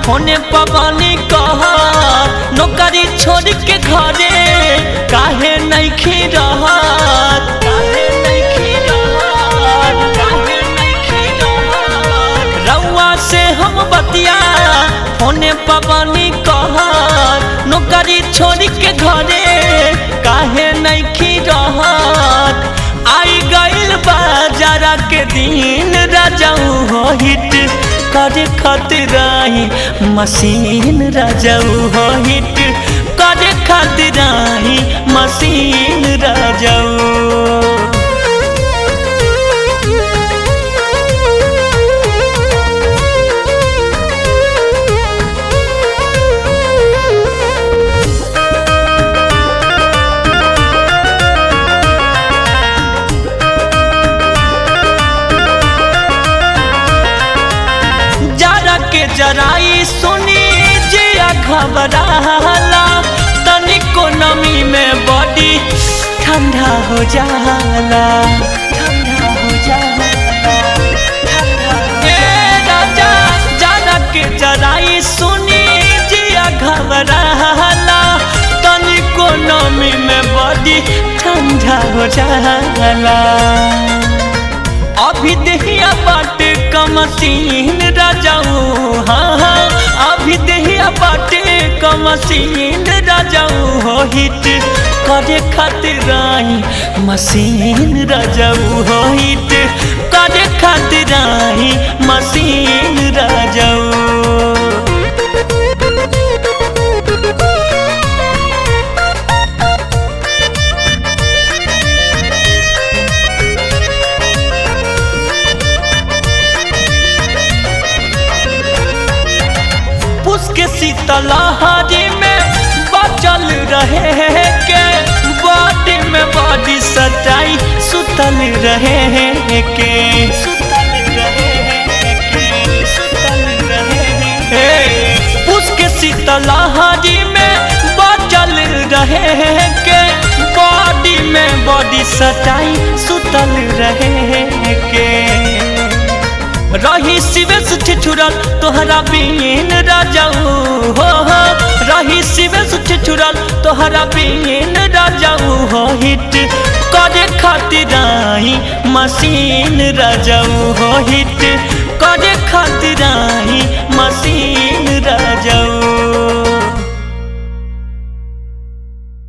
होने पवानी कह नौकरी छोड़ के घरे काहे नहीं रहत काहे नइखे रहत, काहे नइखे रहत। रउआ से हम बतिया होने पवानी कह नौकरी छोड़ के घरे काहे नहीं रहत आई गइल बाजारा के दिन राजाऊ हो हिट करे खातिर आई मशीन राजाऊ हो हिट करे खातिर आई मशीन राजाऊ जरा के जराई सुनी जिया घबराला तनिको नमी में बॉडी ठंडा हो जाला ठंडा हो जाला ठंडा हो ए राजा जरा के जराई सुनी जिया घबराला तनिको नमी में बॉडी ठंडा हो जाला अभी दहिया बाटे कमसीन राजाऊ हाँ हाँ अभी दहिया बाटे कमसीन राजाऊ हो हिट करे खातिर आई मशीन राजाऊ हो हिट करे खातिर आई मशीन राजाऊ पुष्क शीतलहरी में बचल रहे के बॉडी में बॉडी सटाई सुतल रहे के सुतल रहे के सुतल रहे पुष्क शीतलहरी में बचल रहे के बॉडी में बॉडी सटाई सुतल रहे के रही शिवेश ठिठुरल तोहरा बीन राजाऊ हो हो रही शिवेश ठिठुरल तोहरा बीन राजाऊ हो हिट करे खातिर आई मशीन राजाऊ हो हिट करे खातिर